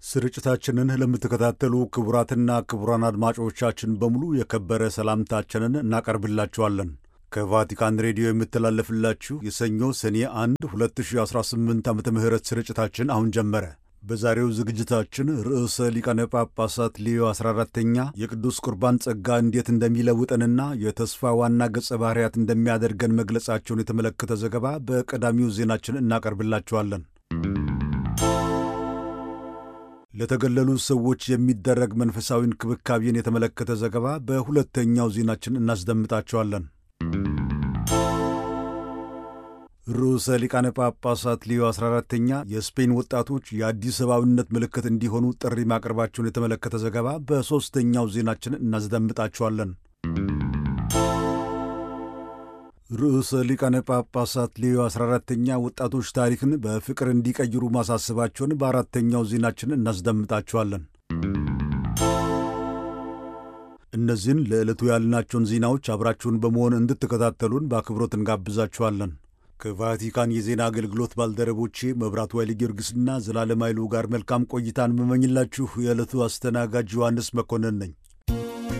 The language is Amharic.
ስርጭታችንን ለምትከታተሉ ክቡራትና ክቡራን አድማጮቻችን በሙሉ የከበረ ሰላምታችንን እናቀርብላችኋለን። ከቫቲካን ሬዲዮ የምተላለፍላችሁ የሰኞ ሰኔ 1 2018 ዓ ም ስርጭታችን አሁን ጀመረ። በዛሬው ዝግጅታችን ርዕሰ ሊቃነ ጳጳሳት ሌዮ 14ተኛ የቅዱስ ቁርባን ጸጋ እንዴት እንደሚለውጠንና የተስፋ ዋና ገጸ ባህርያት እንደሚያደርገን መግለጻቸውን የተመለከተ ዘገባ በቀዳሚው ዜናችን እናቀርብላችኋለን። ለተገለሉ ሰዎች የሚደረግ መንፈሳዊ እንክብካቤን የተመለከተ ዘገባ በሁለተኛው ዜናችን እናስደምጣቸዋለን። ርዕሰ ሊቃነ ጳጳሳት ሌዮ 14ተኛ የስፔን ወጣቶች የአዲስ ሰብአዊነት ምልክት እንዲሆኑ ጥሪ ማቅረባቸውን የተመለከተ ዘገባ በሦስተኛው ዜናችን እናስደምጣቸዋለን። ርዕሰ ሊቃነ ጳጳሳት ሌዮ 14ተኛ ወጣቶች ታሪክን በፍቅር እንዲቀይሩ ማሳሰባቸውን በአራተኛው ዜናችን እናስደምጣቸዋለን። እነዚህን ለዕለቱ ያልናቸውን ዜናዎች አብራችሁን በመሆን እንድትከታተሉን በአክብሮት እንጋብዛችኋለን። ከቫቲካን የዜና አገልግሎት ባልደረቦቼ መብራቱ ኃይለ ጊዮርጊስና ዘላለም ኃይሉ ጋር መልካም ቆይታን መመኝላችሁ የዕለቱ አስተናጋጅ ዮሐንስ መኮንን ነኝ።